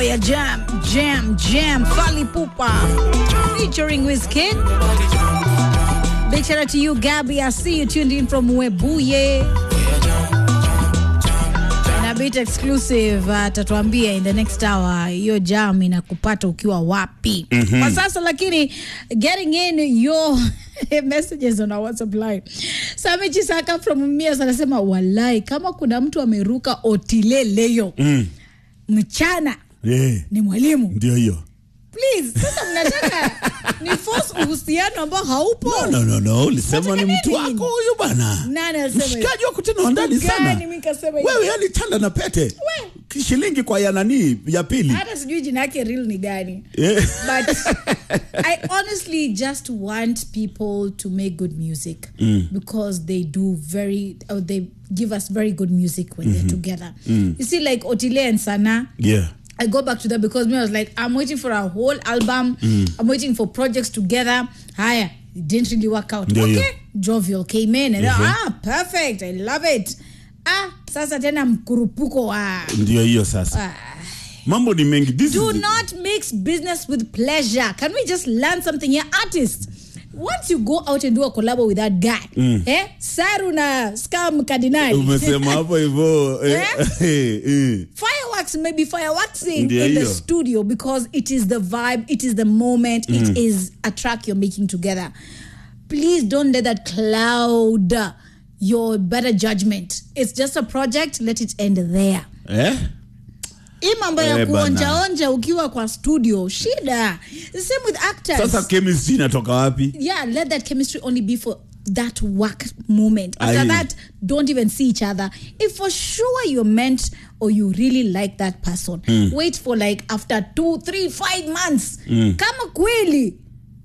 ya Jam Jam Jam Fally Ipupa featuring Wizkid. Big shout out to you, Gabby. I see you tuned in from Webuye. Na bit exclusive atatuambia in the next hour hiyo jam inakupata ukiwa wapi. Kwa sasa lakini getting in your messages on our WhatsApp line. Sami Chisaka from Mias anasema walai kama kuna mtu ameruka otile leo mchana Eh, ni mwalimu. ndio hiyo Please, sasa mnataka ni force uhusiano ambao haupo. no, no, no, no. ulisema ni Unataka mtu nini? wako huyu bana Nani alisema hivyo? mshikaji wako tena wa ndani Gani sana mimi nikasema hivyo? wewe yani chanda na pete shilingi kwa ya nani ya pili hata sijui jina yake real ni gani Eh. but i honestly just want people to make good music because they do very or they give us very good music when they're together you see like otile and sana yeah I go back to that because me, I was like, I'm waiting for a whole album. I'm waiting for projects together. Higher. It didn't really work out. Ndio hiyo. okay. Jovial came in and Mhm. ah, perfect. I love it. Ah, sasa tena mkurupuko wa ndio hiyo sasa ah. mambo ni mengi This Do is- not mix business with pleasure. Can we just learn something here, artists? Once you go out and do a collab with that guy, eh? Saru na scam cardinal. umesema hapo hivyo eh, eh, eh. fireworks may be fireworksing Ndio in the hiyo. studio because it is the vibe, it is the moment, it is a track you're making together. Please don't let that cloud your better judgment. It's just a project, let it end there. Eh? hii mambo ya Eh, bana. kuonjaonja ukiwa kwa studio shida the same with actors sasa chemistry inatoka wapi yeah let that chemistry only be for that work moment after Aye. that don't even see each other if for sure you're meant or you really like that person wait for like after two three five months kama kweli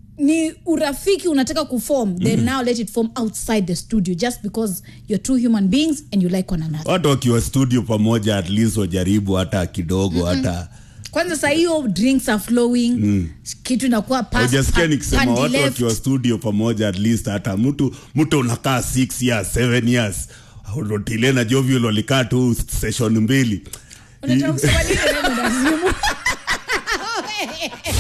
ni urafiki unataka kuform then now let it form outside the studio just because you're two human beings and you like one another watu wakiwa studio pamoja at least wajaribu hata kidogo hata kwanza saa hiyo drinks are flowing kitu inakuwa pass- ujasikia pa- nikisema pandi watu left. wakiwa studio pamoja at least hata mtu mtu unakaa 6 years 7 years rotile na jovial walikaa tu session mbili Unataka kusema nini wewe, Nazimu?